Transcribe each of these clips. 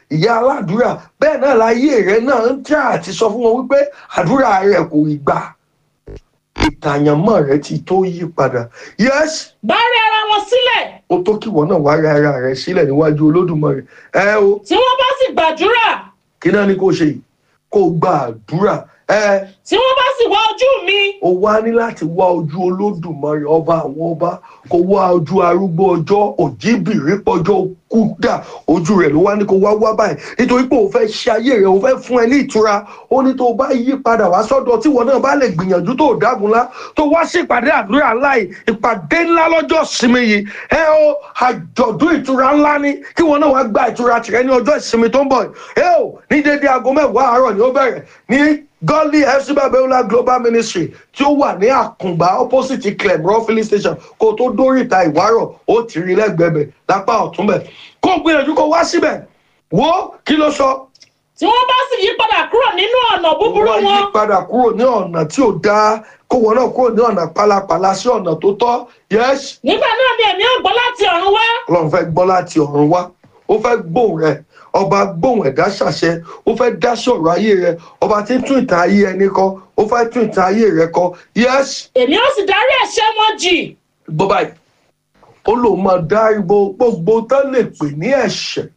ìyá aládùúrà bẹ́ẹ̀ náà láyé rẹ náà ń tẹ́ àti sọ fún wọn wípé àdúrà rẹ kò ì gbà ìtàyànmọ́ rẹ ti tó yí padà yes bá rí ara wọn sílẹ̀ ó tó kíwọ náà wá rẹ ara rẹ sílẹ̀ níwájú olódùmarè ẹ o tí wọ́n bá sì gbàdúrà kí náà ni kò ṣe yìí kó gba àdúrà ẹ tí wọ́n bá sì wá ojú mi o wá ní láti wá ojú olódùmarè ọba àwọn ọba kó wá ojú arúgbó ọjọ́ òjìbìrí pọjọ́ kúdà ojú rẹ̀ ló wá ní kó wá wá báyìí nítorí pé òun fẹ́ ṣe ayé rẹ̀ òun fẹ́ fún ẹ ní ìtura ó ní tó bá yí padà wá sọ́dọ̀ tí wọn náà bá lè gbìyànjú tó dágun lá tó wá sí ìpàdé àdúrà ńlá yìí ìpàdé ńlá lọ́jọ́ ìsinmi yìí ẹ o àjọ̀dún ìtura ńlá ni kí wọn náà wá gba ìtura tìrẹ ní ọjọ́ ìsinmi tó ń bọ̀ ẹ o ní dédé aago mẹ́wàá àárọ̀ ni ó bẹ̀rẹ̀ ní godly fc babiola global ministry tí ó wà ní àkùngbà opposite clem raw filling station kó tó dóríta ìwárọ̀ ó ti rí lẹ́gbẹ̀ẹ́ lápá ọ̀tún bẹ̀ kó o gbìyànjú kó wá síbẹ̀ wo kí ló sọ. tí wọ́n bá sì yí padà kúrò nínú ọ̀nà búburú wọ́n yí wọn padà kúrò ní ọ̀nà tí ò dáa kó wọn náà kúrò ní ọ̀nà pálapàla sí ọ̀nà tó tọ́ yes nígbà náà ni èmi ò gbọ́ láti ọ̀run wá ọlọ́run fẹ́ gbọ́ láti ọ̀run wá ó fẹ́ gbóhùn rẹ ọba gbóhùn ẹ̀dá ṣàṣẹ ó fẹ́ dá sọ̀rọ̀ ayé rẹ ọba tí ń tún ìtàn ayé ẹni kọ ó fẹ́ tún ìtàn ayé rẹ kọ yes èmi ó sì darí ẹ̀ṣẹ̀ wọn jì gbọ́ báyìí ó lòun máa dá ibo gbogbo tán lè pè ní ẹ̀ṣẹ̀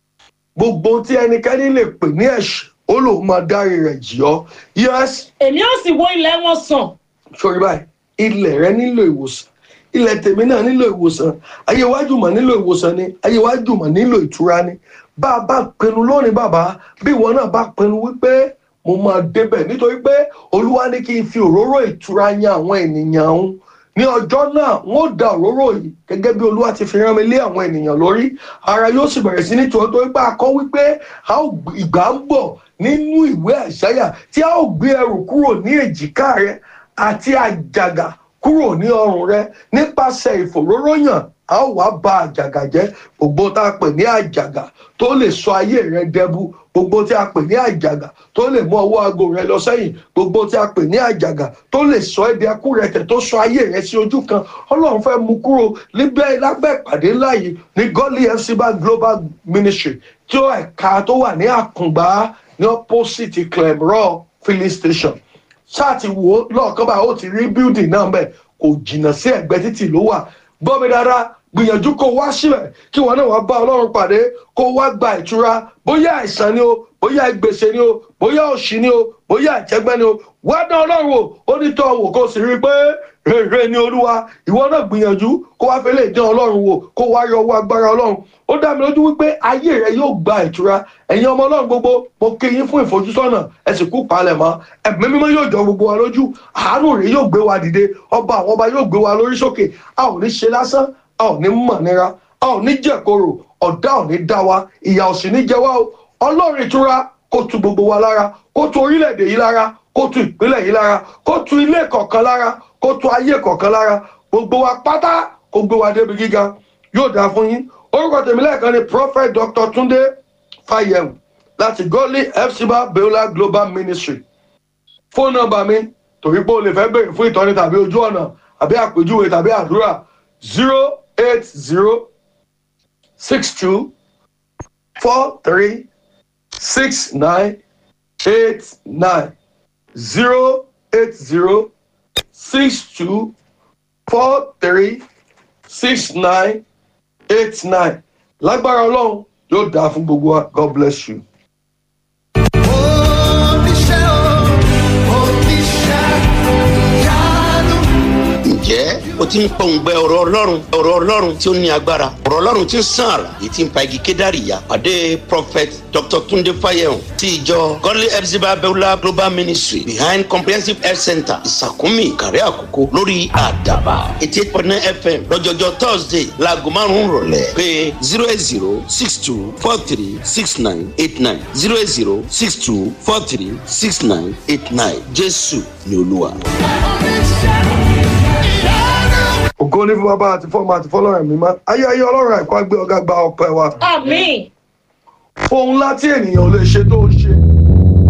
gbogbo tí ẹnikẹ́ni lè pè ní ẹ̀ṣẹ̀ ó lòun máa dárí rẹ̀ jì ọ́ yes èmi ó sì wo ilẹ̀ wọn sàn sori báyìí ilẹ̀ rẹ nílò ìwòsàn ilẹ̀ tèmi náà nílò ìwòsàn ayé iwájú mọ̀ nílò ìwòsàn ni ayé iwájú mọ̀ nílò ìtura ni bá a bá pinnu lónìí bàbá bí ìwọ náà bá pinnu wípé mo máa débẹ̀ nítorí pé olúwa ní kí n fi òróró ìtura yan àwọn ènìyàn òun ní ọjọ́ náà wọ́n ó da òróró yìí gẹ́gẹ́ bí olúwa ti fi rán mi lé àwọn ènìyàn lórí ara yóò sì bẹ̀rẹ̀ sí ní tiwọn torí pé a kọ́ wípé a ó gb- ìgbà ń bọ̀ nínú ìwé àṣàyà tí a ó gbé ẹrù kúrò ní èjìká rẹ àti àjàgà kúrò ní ọrùn rẹ nípasẹ̀ ìfòróróyàn a ó wá ba àjàgà jẹ́ gbogbo tá a pè ní àjàgà tó lè sọ ayé rẹ dẹbu gbogbo tí a pè ní àjàgà tó lè mú ọwọ́ aago rẹ lọ sẹ́yìn gbogbo tí a pè ní àjàgà tó lè sọ ẹbí ẹkú rẹ tẹ̀ tó sọ ayé rẹ sí ojú kan ọlọ́run fẹ́ mú kúrò níbẹ̀ lábẹ́ ìpàdé ńlá yìí ní godly fc bar global ministry tí ó ẹ̀ka tó wà ní àkùngbá ní opposite clem raw filling station ṣáàtì wo lọ́ọ̀kan báyìí ó ti rí building náà mbẹ̀ kò jìnnà sí ẹ̀gbẹ́ títì ló wà gbọ́ mi dáadáa gbìyànjú kó wá síbẹ̀ kí wọn náà wá bá ọlọ́run pàdé kó wá gba ìtura bóyá àìsàn ni o bóyá gbèsè ni o bóyá òṣì ni o bóyá ìjẹgbẹ́ ni o wá dán ọlọ́run wò ó ní tọ́ wò kó sì rí i pé rere ni olúwa ìwọ náà gbìyànjú kó wá fẹ́ lè dán ọlọ́run wò kó wá yọ owó agbára ọlọ́run ó dá mi lójú wípé ayé rẹ yóò gba ìtura ẹ̀yin ọmọ ọlọ́run gbogbo mo kí yín fún ìfojúsọ́nà ẹ sì kú palẹ̀ mọ́ ẹ̀mí mímọ́ yóò jọ gbogbo wa lójú àánú rẹ yóò gbé wa dìde ọba àwọn ọba yóò gbé wa lórí sókè a ò ní ṣe lásán a ò ní mọ̀ nira a ò ní jẹ̀koro ọ̀dá ò ní dá wa ìyà ò sì ní jẹ wá o ọlọ́run ìtura kó tu gbogbo wa lára kó tu orílẹ̀-èdè yìí lára kó tu ìpínlẹ̀ yìí lára kó tu ilé kọ̀ọ̀kan lára kó tu ayé kọ̀ọ̀kan lára gbogbo wa pátá kó gbé wa débi gíga yóò dáa fún yín orúkọ tèmi lẹ́ẹ̀kan ni prophet dr tunde fayem láti godly fcba beola global ministry fóònù nọmba mi torí pé o lè fẹ́ béèrè fún ìtọ́ni tàbí ojú ọ̀nà àbí àpèjúwe tàbí àdúrà zero eight zero six two four three six nine eight nine zero eight zero six two four three six nine eight nine lágbára ọlọ́run yóò dáa fún gbogbo wa god bless you. oníṣẹ́ o oníṣẹ́ ìyanu. ǹjẹ́ o ti ń pọ̀ǹgbẹ ọ̀rọ̀ ọlọ́run ọ̀rọ̀ ọlọ́run tí ó ní agbára ọ̀rọ̀ ọlọ́run tí ń sàn àrà èyí tí ń pa igi kédàrí ya pàdé prophet dr tunde fayehun ti ìjọ godly epsiba beulah global ministry behind comprehensive health center ìsàkúnmí ìkàrẹ́ àkókò lórí àdàbà eighty eight point nine fm lọ́jọ́jọ́ thursday laago márùn-ún rọ̀lẹ́ pé zero eight zero six two four three six nine eight nine zero eight zero six two four three six nine eight nine jésù ni olúwa. ògo ní fún bàbá àti fọmọ àti fọlọ́run mi máa ayé ayé ọlọ́run àìkú àgbẹ̀ ọ̀gá gba ọpẹ́ wa àmín ohun ńlá tí ènìyàn ò lè ṣe tó